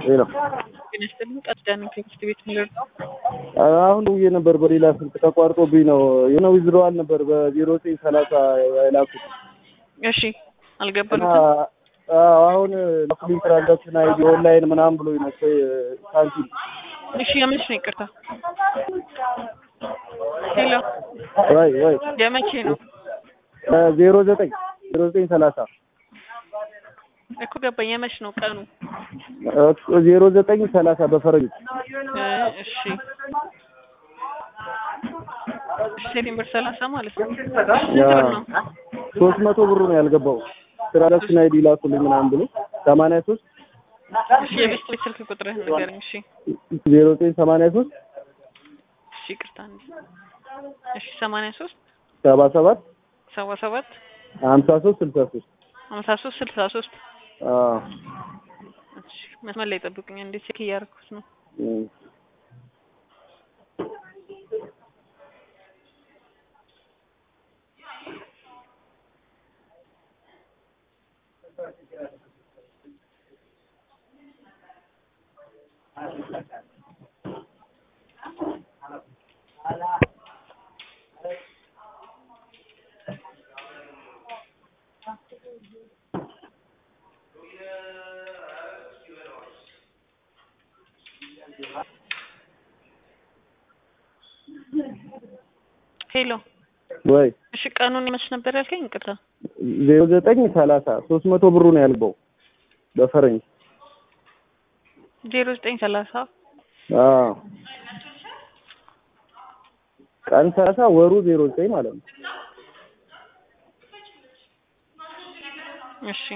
ሄሎ ጤና ይስጥልኝ። ቀዳሚ ከትምህርት ቤት ምልር ነው። አሁን ደውዬ ነበር በሌላ ስልክ ተቋርጦብኝ ነው። የሆነ ዊዝድሮዋል ነበር በዜሮ ዘጠኝ ሰላሳ የላኩት እሺ እና አልገባሉትም። አዎ፣ አሁን ላኩልኝ ትራንዛክሽን አይዲ ኦንላይን ምናምን ብሎኝ ነው ሳንቲም እሺ የመች ነው? ይቅርታ ሄሎ ወይ ወይ የመቼ ነው ዜሮ ዘጠኝ ዜሮ ዘጠኝ ሰላሳ እኮ ገባኝ። የመች ነው ቀኑ? ዜሮ ዘጠኝ ሰላሳ በፈረንጅ እ እሺ ሴፕቴምበር ሰላሳ ማለት ነው። ስንት ብር ነው? ሶስት መቶ ብሩ ነው ያልገባው ትራንዛክሽን አይዲ ላኩልኝ ምናምን ብሎ ሰማንያ ሶስት እሺ የቤት ቤት ስልክ ቁጥርህን ንገረኝ። እሺ ዜሮ ዘጠኝ ሰማንያ ሶስት እሺ ይቅርታ እንዴ። እሺ ሰማንያ ሶስት ሰባ ሰባት ሰባ ሰባት ሀምሳ ሶስት ስልሳ ሶስት ሀምሳ ሶስት ስልሳ ሶስት እሺ መስመር ላይ ጠብቁኝ። እንዴት ቼክ እያደረኩት ነው። ሄሎ ወይ እሺ ቀኑን መች ነበር ያልከኝ? ይቅርታ ዜሮ ዘጠኝ ሰላሳ ሶስት መቶ ብሩ ነው ያልገባው በፈረንጅ ዜሮ ዘጠኝ ሰላሳ አዎ ቀን ሰላሳ ወሩ ዜሮ ዘጠኝ ማለት ነው። እሺ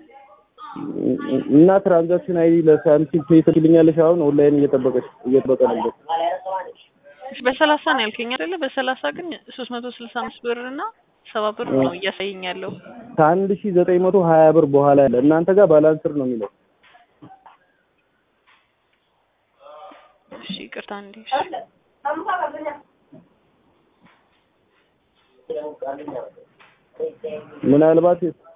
እና ትራንዛክሽን አይዲ ለሳምቲም ፔይ ትልኛለሽ። አሁን ኦንላይን እየጠበቀች እየጠበቀ ነበር። እሺ በሰላሳ ነው ያልከኝ አይደለ? በሰላሳ ግን ሶስት መቶ ስልሳ አምስት ብር እና ሰባ ብር ነው እያሳየኝ ያለው። ከአንድ ሺ ዘጠኝ መቶ ሀያ ብር በኋላ ያለ እናንተ ጋር ባላንስር ነው የሚለው። እሺ ይቅርታ እንዴ። ምናልባት